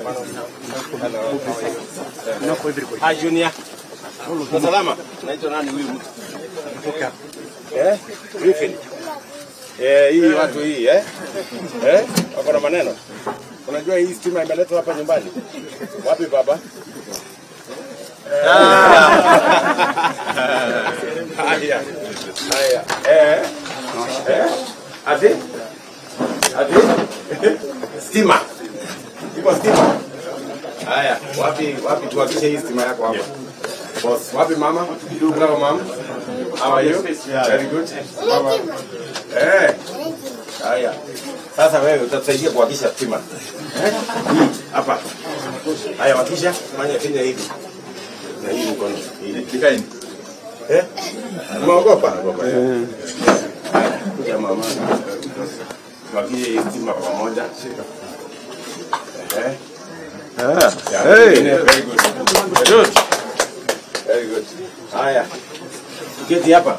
Ah, Junior. Uko salama? Naitwa nani huyu mtu? Eh? Griffin. Eh, hii watu hii eh? Eh? Wako na maneno. Unajua hii stima imeletwa hapa nyumbani. Wapi baba? Haya. Haya. Eh? Eh? Ati? Ati? Stima. Iko stima. Haya, wapi wapi tuhakishe hii stima yako hapa. Boss, wapi mama? Hello mom. How are you? Very good. Mama. Eh. Haya. Sasa wewe utatusaidia kuhakisha stima. Eh? Hii, Hapa. Haya, wakisha fanya Kenya hivi. Na hii mkono. Hii. Kikaini. Eh? Umeogopa? Eh. Haya, kuja mama. Tuhakishe hii stima pamoja. Eh? Yeah, Hey. very good. Good. Very good. Haya. Keti hapa.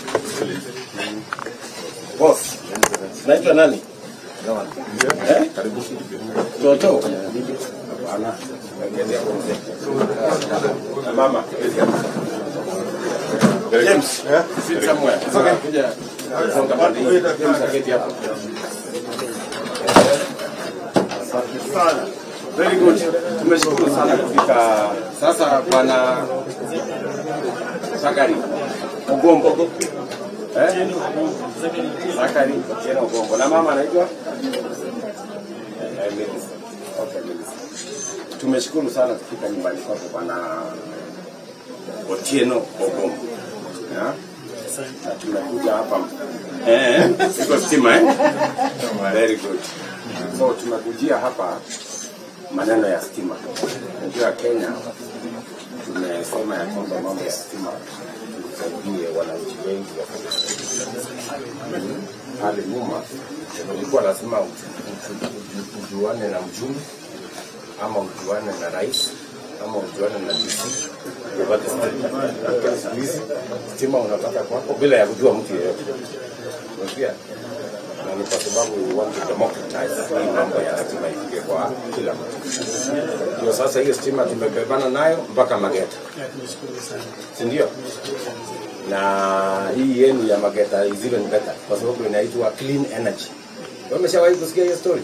Boss. Naitwa nani? Eh? Toto. Hapana. Keti hapo mzee. Na mama. Keti hapo. James. Sit somewhere. Kuja. Songa pande hii. James keti hapo. Asante sana. Very good. Tumeshukuru sana kufika. Sasa bwana Zakari Ogombo. Eh? Zakari Otieno Ogombo. Na mama anaitwa? Eh, Melissa. Okay, Melissa. Tumeshukuru sana kufika nyumbani kwako bwana Otieno Ogombo. Ya? Na tumekuja hapa. Eh, siko stima eh? Very good. So tumekujia hapa maneno ya stima. Unajua Kenya tumesema ya kwamba mambo ya stima tusaidie wananchi wengi wa pale nyuma ilikuwa lazima ujuane na mjumbe ama ujuane na rais ama ujuane na DC upate stima. Lakini siku hizi stima unapata kwako bila ya kujua mtu yeyote. Unasikia? na ni kwa sababu we want to democratize hii mambo ya stima ifike kwa kila mtu. Ndio sasa hiyo stima tumebebana nayo mpaka Mageta, si ndio? Na hii yenu ya Mageta is even better kwa sababu inaitwa clean energy. Wewe Umeshawahi kusikia hiyo story?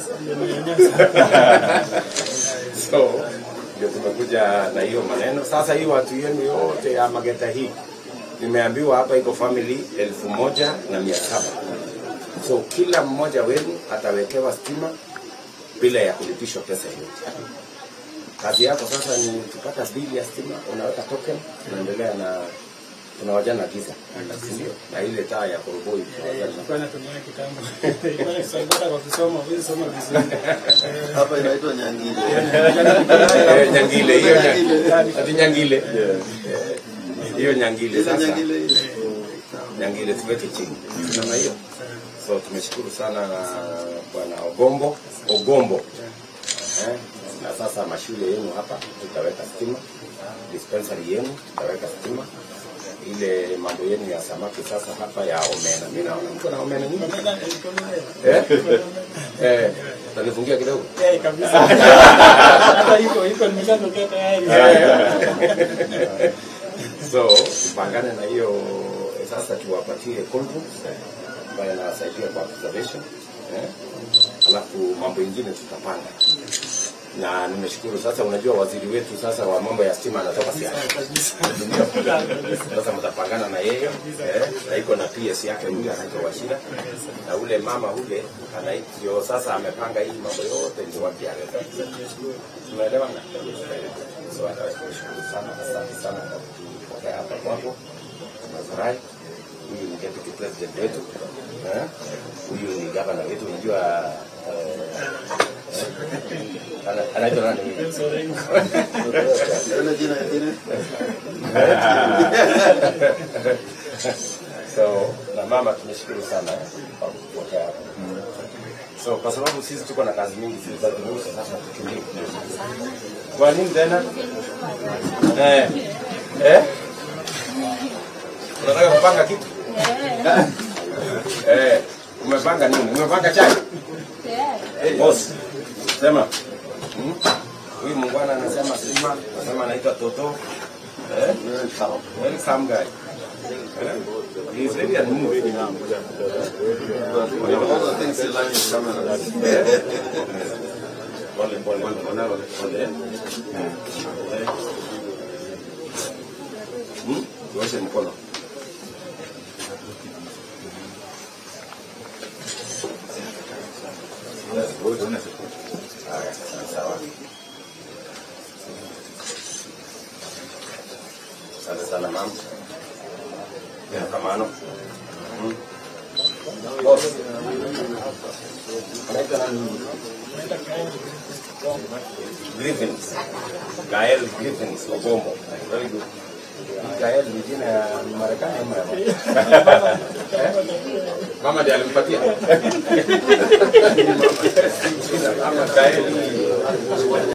so ndio tumekuja na hiyo maneno sasa. Hii watu yenu yote ya Mageta hii nimeambiwa hapa iko family elfu moja na mia saba so kila mmoja wenu atawekewa stima bila ya kulipishwa pesa yoyote. Kazi yako sasa ni kupata bili ya stima, unaweka token, unaendelea na tunawajana giza, si ndio? Na ile taa ya koroboi tunawajana. Nilikuwa natumia kitambo. Nilikuwa nasaidia kwa kusoma, huwezi soma vizuri. Hapa inaitwa Nyangile. Eh, Nyangile hiyo nya- ati Nyangile hiyo Nyangile Ile sasa Nyangile ile. Nyangile tuweke chini kama hiyo. So tumeshukuru sana na bwana Ogombo Ogombo eh, na sasa mashule yenu hapa tutaweka stima, dispensary yenu tutaweka stima, ile mambo yenu ya samaki sasa hapa ya omena. Mimi naona mko na omena nyingi eh, eh, utanifungia kidogo Eh, kabisa. Hata iko iko nimeshatokea tayari. so tupangane na hiyo sasa, tuwapatie condoms ambayo inawasaidia kwa observation eh? Alafu mambo ingine tutapanga, na nimeshukuru sasa. Unajua waziri wetu sasa wa mambo ya stima anatoka Siaya, Ndio. sasa mtapangana na yeye eh? na iko na PS yake huyu anaitwa Washira na ule mama ule anaitwa sasa amepanga hii mambo yote ndio wakialeta tunaelewana so atashukuru sana asante sana kwa kupokea hapa kwako tunafurahi huyu ni deputy president wetu eh? huyu ni gavana wetu unajua eh, eh, ana- anaitwa nani huyu? Ile jina ingine. so na mama tumeshukuru sana eh, kwa kupokea hapa so kwa sababu sisi tuko na kazi mingi sisi za dunusu sasa tukimbie kwa nini tena eh eh unataka kupanga kitu eh umepanga nini umepanga chai boss sema Hmm? Huyu mungwana anasema Sima, anasema anaitwa Toto. Eh? Welcome guy. Eh? He is very unmoved. One of the things you learn is camera. Pole pole pole pole. Eh? Hmm? Tuoshe mkono. Haya, sawa. Asante sana mama. Ya kamano. Hmm. Boss. Anaitwa nani? Griffins. Gael Griffins Ogomo. Very good. Gael ni jina ya Marekani ama ya wapi? Mama ndiye alimpatia. Jina kama Gael.